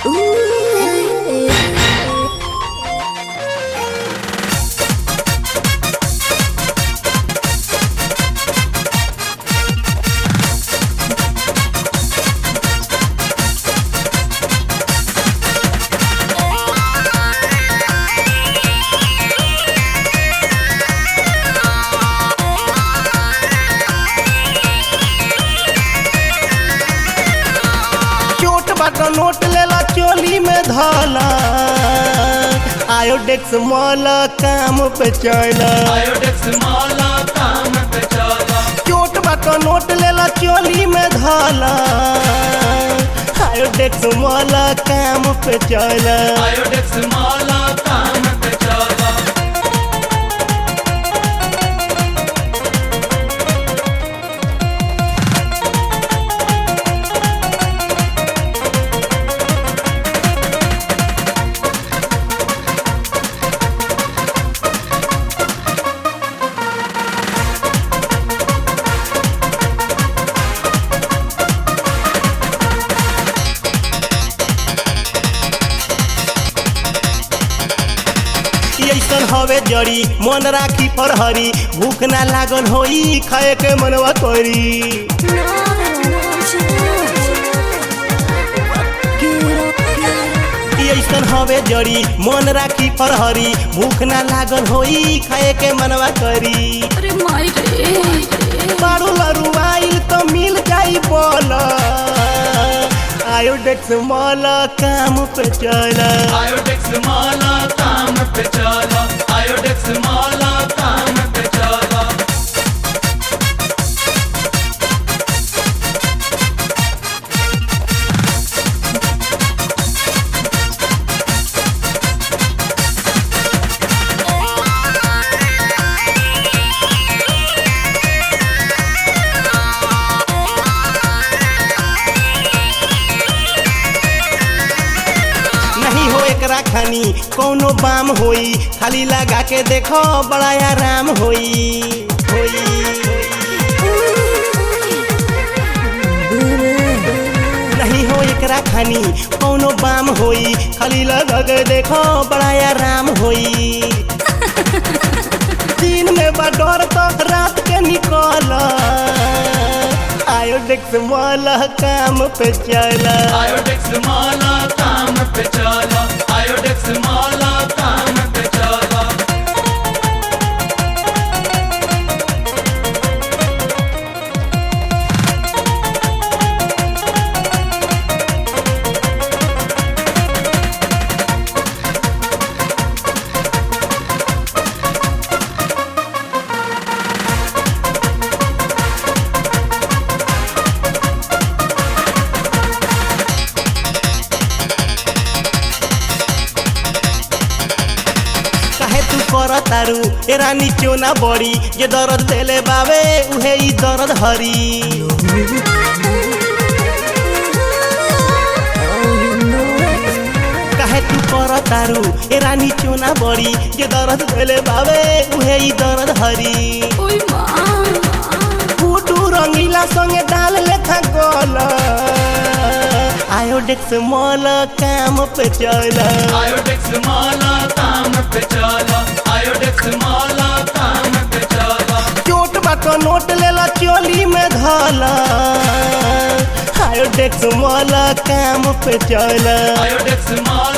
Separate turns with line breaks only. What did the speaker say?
चोट बाट नोट लेला चोली में धला आयोडेक्स मॉल काम पे चला
आयोडेक्स माला काम पे चला
चोट बाट नोट लेला चोली में धला आयोडेक्स मॉल काम पे चला
आयोडेक्स माला काम पे चला
ऐसन हवे जड़ी मन राखी पर हरी भूख ना लागल होई खाए के मनवा करी ऐसन हवे जड़ी मन राखी पर हरी भूख ना लागल होई खाए के मनवा करी
अरे माई रे
बारू लरू आइल तो मिल जाई बोल आयोडेक्स मॉल काम पे चला
आयोडेक्स माला काम पे चला आयोडेक्स माला काम पे चला
नहीं हो एकरा खानी कोनो बाम होई खाली लगा के देखो बड़ा आराम होई होई नहीं हो एकरा खानी कोनो बाम होई खाली लगा के देखो बड़ा आराम होई दिन में बा डर तो रात के निकल आयोडेक्स वाला काम पे चला
आयोडेक्स माला काम पे चला आयोडेक्स माला काम पे चला
काहे तू कर तारू ए रानी क्यों ना बड़ी जे दर्द देले बावे उहे ई दर्द हरी काहे तू कर तारू ए रानी क्यों ना बड़ी जे दर्द देले बावे उहे ई दर्द हरी
ओई माँ
फूटू रंगीला संगे डाल लेखा गोल आयोडेक्स मॉल काम पे चला
आयोडेक्स माला काम पे चला आयोडेक्स माला काम पे चला
चोट बाट नोट लेला चोली में धला आयोडेक्स मॉल काम पे चला
आयोडेक्स माला